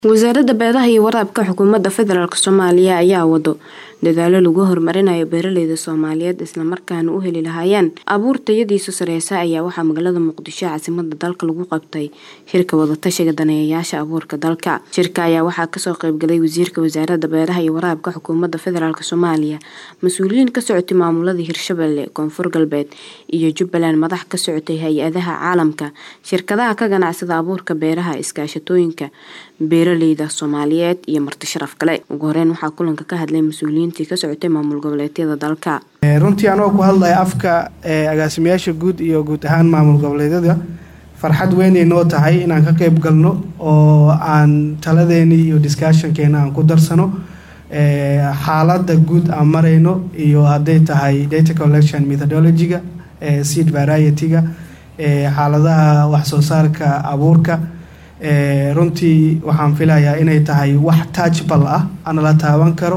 wasaaradda beeraha iyo waraabka xukuumadda federaalk soomaaliya ayaa wado dadaalo lagu horumarinayo beeraleyda soomaaliyeed islamarkaana u heli lahaayeen abuur tayadiisu sareysa ayaa waxaa magaalada muqdisho caasimada dalka lagu qabtay shirka wadatashiga daneeyayaasha abuurka dalka shirka ayaa waxaa kasoo qeybgalay wasiirka wasaaradda beeraha iyo waraabka xukuumadda federaalk soomaaliya mas-uuliyiin ka socotay maamulada hirshabelle koonfur galbeed iyo jubbaland madax ka socotay hay-adaha caalamka shirkadaha ka ganacsada abuurka beeraha iskaashatooyinka beeraleyda soomaaliyeed iyo marti sharaf kale ugu horeyn waxaa kulanka ka hadlay mas-uuliyiintii ka socotay maamul goboleedyada dalka runtii anagoo ku hadlaya afka agaasimayaasha guud iyo guud ahaan maamul goboleedyada farxad weynay noo tahay inaan ka qeyb galno oo aan taladeeni iyo discussionkeena aan ku darsano xaalada guud aan marayno iyo hadday tahay data collection methodology-ga seed variety-ga xaaladaha waxsoo saarka abuurka runtii waxaan filayaa inay tahay wax touchbal ah ana la taaban karo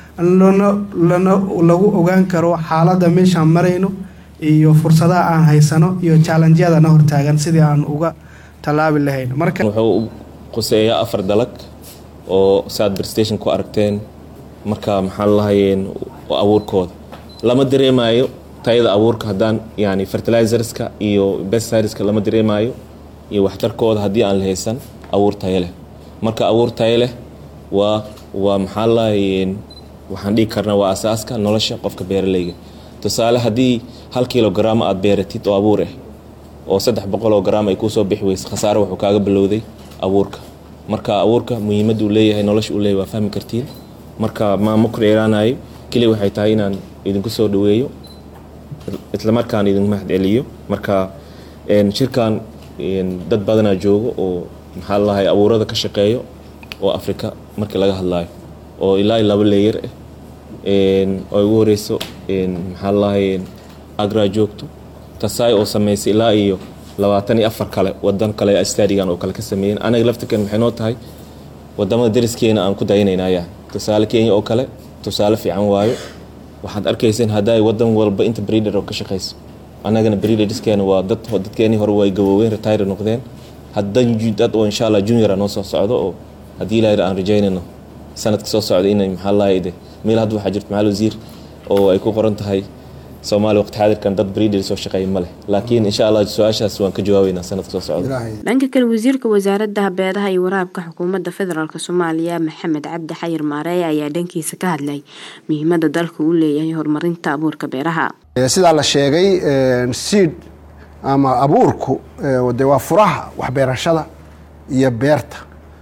lagu ogaan karo xaaladda meeshaan marayno iyo fursadaha aan haysano iyo challenjyadana hortaagan sidii aan uga tallaabi lahayn wuxuu u quseeyaa afar dalag oo saad berstation ku aragteen marka maxaa lahayeen abuurkooda lama dareemayo tayada abuurka haddaan yani fertilizerska iyo bestiriska lama dareemayo iyo waxtarkooda haddii aan la haysan abuur tayo leh marka abuur tayo leh waa waa maxaa lahayeen waxaan dhigi karnaa waa asaaska nolosha qofka beeraleyga tusaale haddii hal kilogram aad beeratid oo abuur ah oo saddex boqoloo gram ay kuusoo bixi weysa khasaare wuxuu kaaga bilowday abuurka marka abuurka muhiimadda uu leeyahay nolosha uu leeyahay waa fahmi kartiin marka maama ku dheeraanayo keliya waxay tahay inaan idinku soo dhaweeyo islamarkaan idinku mahad celiyo marka shirkan dad badanaa joogo oo maxaa lalahay abuurada ka shaqeeyo oo afrika markii laga hadlaayo oo ilaa laba leeyar ah oo ugu horeyso maxaa lalahay agra joogto tasaay oo sameysay ilaa iyo labaatan iyo afar kale wadan kale stadigan oo kale ka sameeyeen anaga laftirkan maxay noo tahay wadamada dariskeena aan ku daynaynaya tusaale kenya oo kale tusaale fiican waayo waxaad arkayseen hadday wadan walba inta breeder oo ka shaqeyso annagana breederskeena waa dad dadkeenii hore way gabooween retire noqdeen haddan dad oo insha allah juniora noo soo socdo oo haddii ilaahay aan rajaynayno sanadka soo socda inay maxaa lahayd meel hadda waxaa jirta maxal wasiir oo ay ku qoran tahay soomaaliya waqti xaadirkan dad breeder soo shaqeeya ma leh laakiin insha allah su-aashaas waan ka jawaabeynaa sanadka soo socda dhanka kale wasiirka wasaaradda beeraha iyo waraabka xukuumadda federaalk soomaaliya maxamed cabdi xayir maareey ayaa dhankiisa ka hadlay muhiimadda dalka uu leeyahay horumarinta abuurka beeraha sidaa la sheegay siid ama abuurku de waa furaha waxbeerashada iyo beerta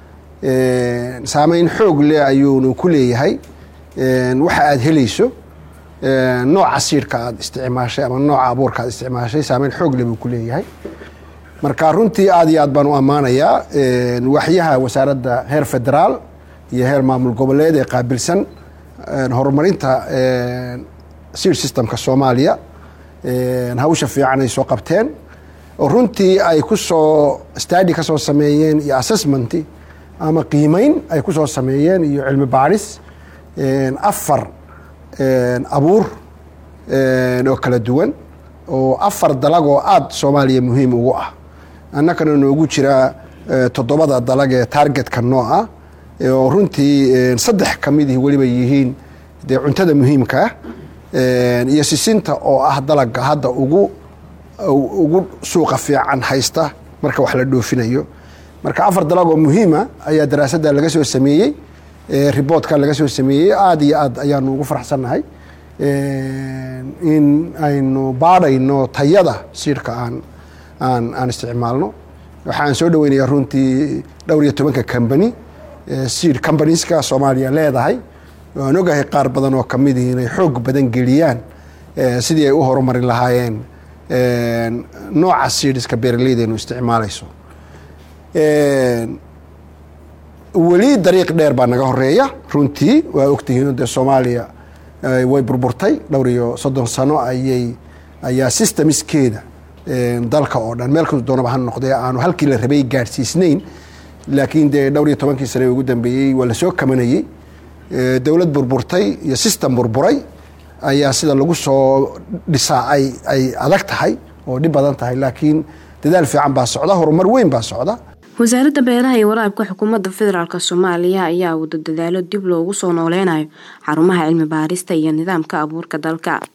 saameyn xoog leh ayuunu ku leeyahay waxa aada helayso nooca siidhka aada isticmaashay ama nooca abuurka aad isticmaashay saameyn xoog leh buu ku leeyahay marka runtii aada iyo aad baan u ammaanayaa waxyaha wasaaradda heer federaal iyo heer maamul goboleed ee qaabilsan horumarinta seed systemka soomaaliya hawsha fiican ay soo qabteen oo runtii ay ku soo stadi ka soo sameeyeen iyo assessment ama qiimeyn ay ku soo sameeyeen iyo cilmi baadhis afar abuur oo kala duwan oo afar dalag oo aada soomaaliya muhiim ugu ah annakana noogu jira toddobada dalag ee targetka noo ah oo runtii saddex ka midii weliba yihiin dee cuntada muhiimka ah iyo sisinta oo ah dalaga hadda ugu ugu suuqa fiican haysta marka wax la dhoofinayo marka afar dalag oo muhiima ayaa daraasadda laga soo sameeyey riboortka laga soo sameeyey aada iyo aad ayaanu ugu faraxsannahay in aynu baadhayno tayada siidhka aan aan aan isticmaalno waxaan soo dhaweynayaa runtii dhowr iyo tobanka combany seed combanieska soomaaliya leedahay waan ogahay qaar badan oo kamidii inay xoog badan geliyaan sidii ay u horumarin lahaayeen nooca seedska beeraleydeenu isticmaalayso weli dariiq dheer baa naga horeeya runtii waa ogtihiin dee soomaaliya way burburtay dhowr iyo soddon sano ayay ayaa systemskeeda dalka oo dhan meel kasta doonaba ha noqdee aanu halkii la rabay gaadhsiisnayn laakiin dee dhowr iyo tobankii sane ugu dambeeyey waa lasoo kamanayey dowlad burburtay iyo system burburay ayaa sida lagu soo dhisaa ay ay adag tahay oo dhib badan tahay laakiin dadaal fiican baa socda horumar weyn baa socda wasaaradda beeraha iyo waraabka xukuumadda federaalk soomaaliya ayaa wada dadaalo dib loogu soo nooleynayo xarumaha cilmi baarista iyo nidaamka abuurka dalka